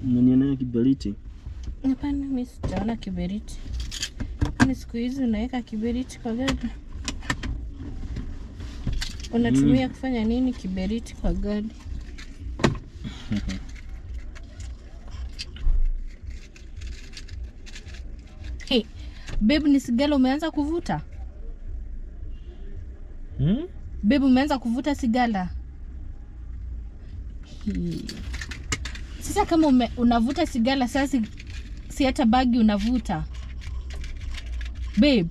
Unanionea kiberiti? Hapana, mimi sijaona kiberiti. Kwani siku hizi unaweka kiberiti kwa gari? Unatumia kufanya nini kiberiti kwa gari? Hey, babe, ni sigara umeanza kuvuta? Hmm? Babe, umeanza kuvuta sigara? Hii. Sasa kama ume, unavuta sigara sasa si, si hata bagi unavuta babe.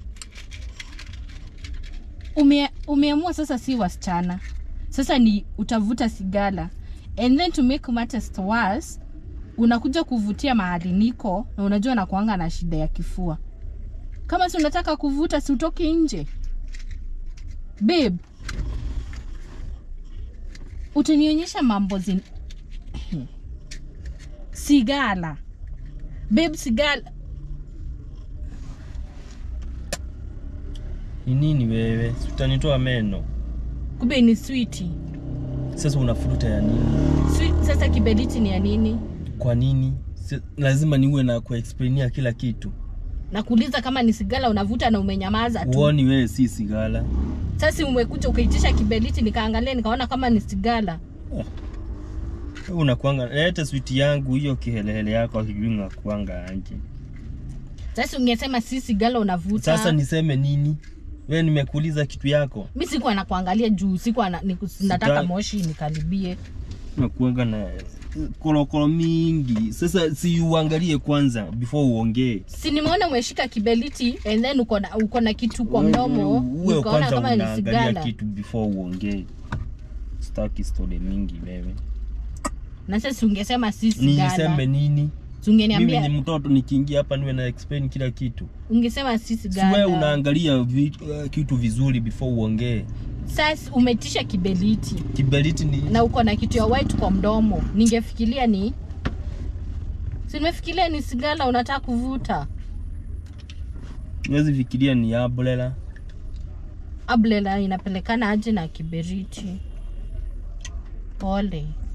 Ume, umeamua sasa si wasichana sasa ni utavuta sigara and then to make matters worse unakuja kuvutia mahali niko na unajua nakuanga na shida ya kifua. Kama si unataka kuvuta si utoke nje babe. Utanionyesha mambo zin sigara babe, sigara Ni nini wewe? Si utanitoa meno. kumbe ni switi. Sasa unafuruta ya nini? Sweet, sasa kiberiti ni ya nini? Kwa nini? Si, lazima niwe na kuexplainia kila kitu. Nakuuliza kama ni sigara unavuta na umenyamaza tu. Uoni wewe si sigara. Sasa umekuja ukaitisha kiberiti, nikaangalia nikaona kama ni sigara. Wewe unakuanga leta switi yangu hiyo kihelehele yako akijui unakuanga anje. Sasa ungesema si sigara unavuta. Sasa niseme nini? Wewe nimekuuliza kitu yako. mi sikuwa nakuangalia juu sikuwa na, niku, nataka moshi nikaribie. Unakuanga na kolokolo mingi. Sasa si uangalie kwanza before uongee. Si nimeona umeshika kiberiti and then uko na uko na kitu kwa mdomo, Uwe nikaona kwanza kama ni unaangalia sigara. kitu before uongee. Sitaki story mingi wewe. Na sasa ungesema si sigara. Niseme nini? Si Mimi ungeniambia ni mtoto nikiingia hapa niwe na explain kila kitu. ungesema si Si wewe sigara. unaangalia vi, uh, kitu vizuri before uongee. Sasa umetisha kiberiti Kiberiti ni na uko na kitu ya white kwa mdomo, ningefikiria ni si nimefikiria ni sigara unataka kuvuta. Huwezi fikiria ni ablela. Ablela inapelekana aje na kiberiti? Pole.